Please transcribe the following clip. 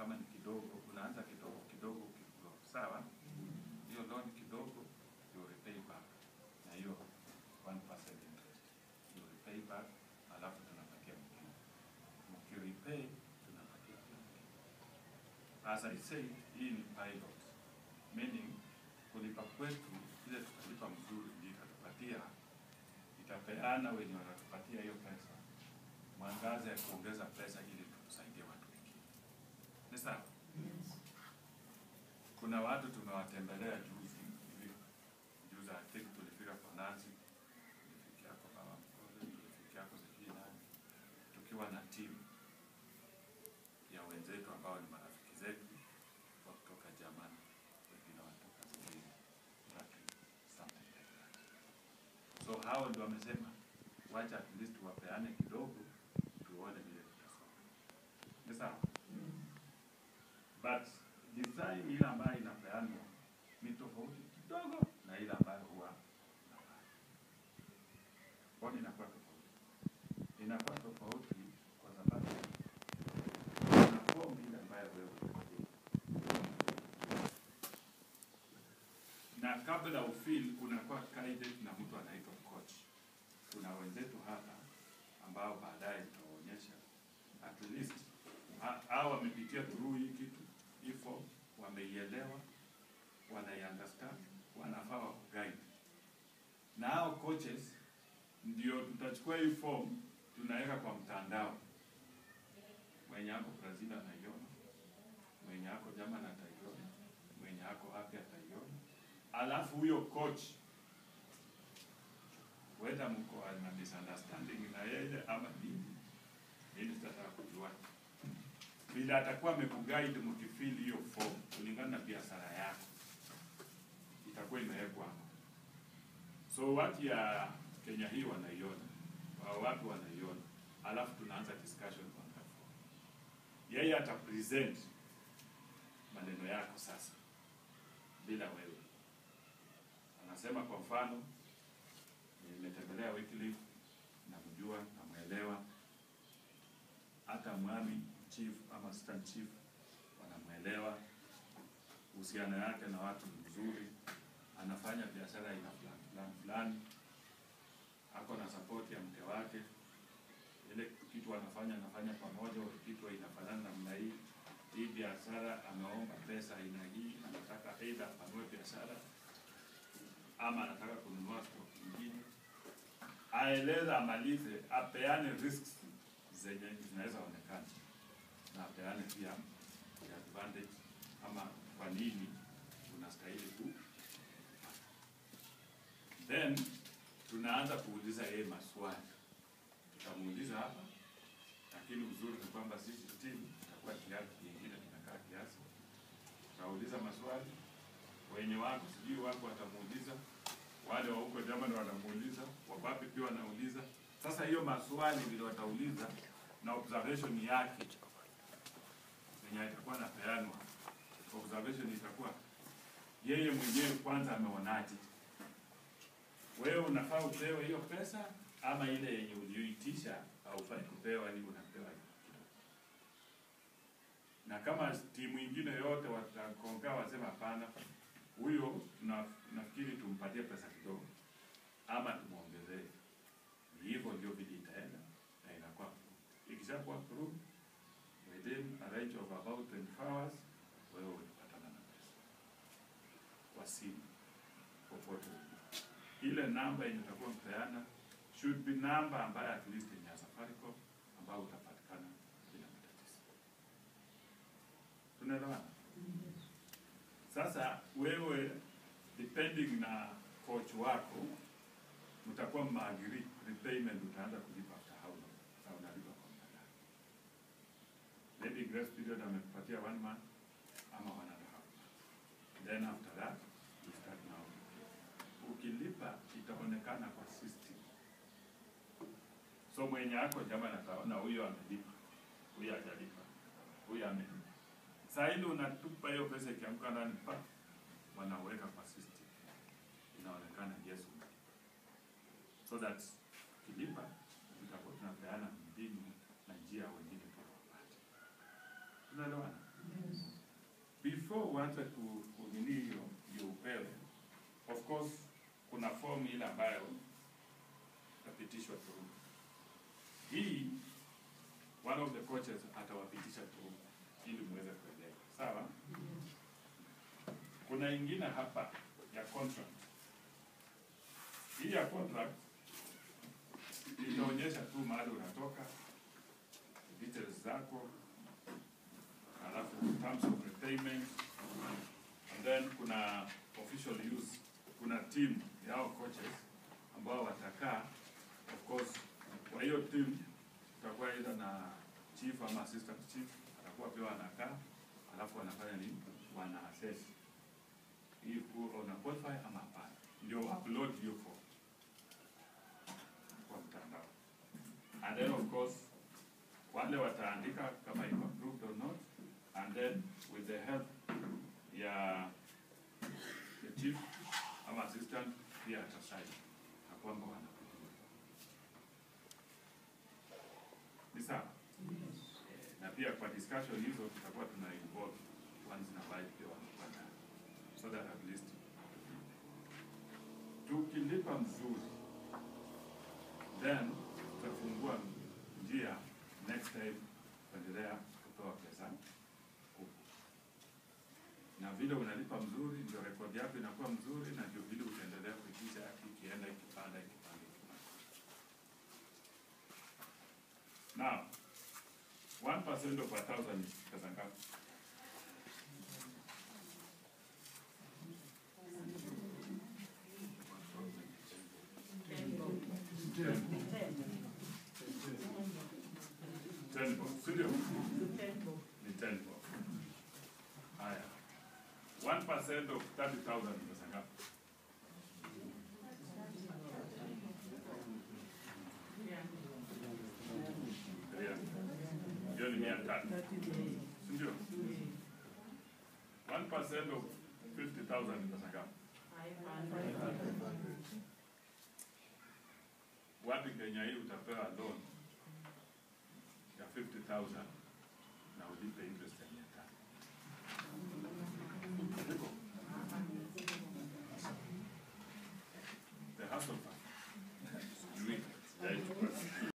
kama ni kidogo, unaanza kidogo kidogo kidogo, sawa? Hiyo loan kidogo you repay back na hiyo 1% interest you repay back, alafu tunapatia mwingine, mkirepay tunapatia mwingine. As I said, hii ni pilot, meaning kulipa kwetu ile tutalipa mzuri ndio itatupatia itapeana wenye wanatupatia hiyo pesa mwangaza ya kuongeza pesa ili tusaidie watu wengine. Ni sawa? Kuna watu tumewatembelea juzi hivi juzi, I think tulifika kwa Nancy, tulifikia kwa mama Mkole, tulifikia kwa sijui nani, tukiwa na timu ya wenzetu ambao ni marafiki zetu wa kutoka Germany, wengine wanatoka sijui Turkey, something like that. So hao ndio wamesema wacha at least wapeane kidogo tuone vile tutasonga. Ni sawa? But design ile ambayo inapeanwa ni tofauti kidogo na ile ambayo huwa inafanya. Kwani inakuwa tofauti? Inakuwa tofauti kwa sababu kuna form ile ambayo wewe unafill. na kabla ufil unakuwa guided na mtu anaitwa coach. Kuna wenzetu hapa ambao baadaye tutaonyesha at least ha- hao wamepitia through hii kitu hii form, wameielewa, wanaiunderstand, wanafaa wa guide. Na hao coaches ndio tutachukua hii form tunaweka kwa mtandao. Mwenye ako Brazil anaiona, mwenye ako German ataiona, mwenye ako wapi ataiona alafu huyo coach whether mko na misunderstanding na yeye ama nini, mimi sitataka kujua vile atakuwa amekuguide mkifili hiyo form kulingana na biashara yako, itakuwa imewekwa hapo. So watu ya Kenya hii wanaiona, wa- watu wanaiona, alafu tunaanza discussion on that form. Yeye ata present maneno yako sasa bila wewe anasema kwa mfano, nimetembelea Wycliffe, namjua, namwelewa, hata mwami chief ama assistant chief wanamwelewa, uhusiano yake na watu ni mzuri, anafanya biashara aina fulani fulani fulani, ako na support ya mke wake, ile kitu anafanya anafanya pamoja, kitu inafanana namna hii. Hii biashara ameomba pesa aina hii, anataka aidha apanue biashara ama anataka kununua stock nyingine, aeleza, amalize, apeane risks zenye zinaweza onekana na apeane pia the advantage ama kwa nini unastahili ku then tunaanza kuuliza yeye maswali, tutamuuliza hapa, lakini uzuri ni kwamba sisi timu tutakuwa kiasi kingine, tunakaa kiasi, tutauliza maswali wenye wako sijui wako watamuuliza, wale wa huko Germany wanamuuliza, wapapi pia wanauliza. Sasa hiyo maswali vile watauliza na observation yake yenye itakuwa napeanwa, observation itakuwa yeye mwenyewe kwanza ameonaje, wewe unafaa upewe hiyo pesa ama ile yenye ulioitisha haufai kupewa, ni unapewa kidogo. Na kama timu ingine yote watakongaa wasema hapana, huyo na, nafikiri tumpatie pesa kidogo ama tumwongezee. Ni hivyo ndio vile itaenda na inakuwa approved. Ikishakuwa approved within a range of about 24 hours, wewe utapatana na pesa kwa simu popote ulipo. Ile namba yenye utakuwa mpeana should be number ambayo at least ni ya Safaricom ambayo utapatikana bila matatizo. Tunaelewana? Sasa wewe depending na coach wako mtakuwa mmaagiri repayment utaanza kulipa after how long na unalipa kwa muda gani. Maybe grace period amekupatia one month ama one and a half month. Then after that you start now. Ukilipa itaonekana kwa system. So mwenye ako jamani ataona huyo amelipa, huyo hajalipa, huyo amelipa. Saa hili unatupa hiyo pesa ikianguka ndani pa wanaweka kwa system, inaonekana yes umelipa, so that ukilipa tutakuwa tunapeana mbinu na njia wengine pia wapate. Tunaelewana? before uanze ku- kunini hiyo ndio upewe, of course kuna form ile ambayo itapitishwa tu. Hii one of the coaches atawapitisha tu ili muweze kuelewa, sawa? Kuna ingine hapa ya contract. Hii ya contract itaonyesha tu mahali unatoka, details zako, alafu terms of repayment, and then kuna official use, kuna team yao coaches ambao watakaa, of course, kwa hiyo team tutakuwa either na chief ama assistant chief, atakuwa pia wanakaa, alafu wanafanya nini? Wana assess hii kuwa una qualify ama hapana, ndio upload hiyo form kwa mtandao, and then of course wale wataandika kama iko approved or not, and then with the help ya the chief ama assistant pia atasign na kwamba wanakuja. Ni sawa? Eh, Na pia kwa discussion hizo tutakuwa tuna involve ones na wale pia wanapata so that at least tukilipa mzuri then tutafungua njia next time kuendelea kutoa pesa huku, na vile unalipa mzuri ndio rekodi yako inakuwa mzuri, na ndio vile utaendelea kuitisha ikienda ikipanda ikipanda ikipanda. Now, 1% of a thousand ni pesa ngapi? Ten bob, si ndio? Ni ten bob. Haya. 1% of 30,000 ni pesa ngapi? Yeah. Hiyo ni mia tatu, si ndio? 1% of 50,000 ni pesa ngapi? Wapi Kenya hii utapewa loan ya 50,000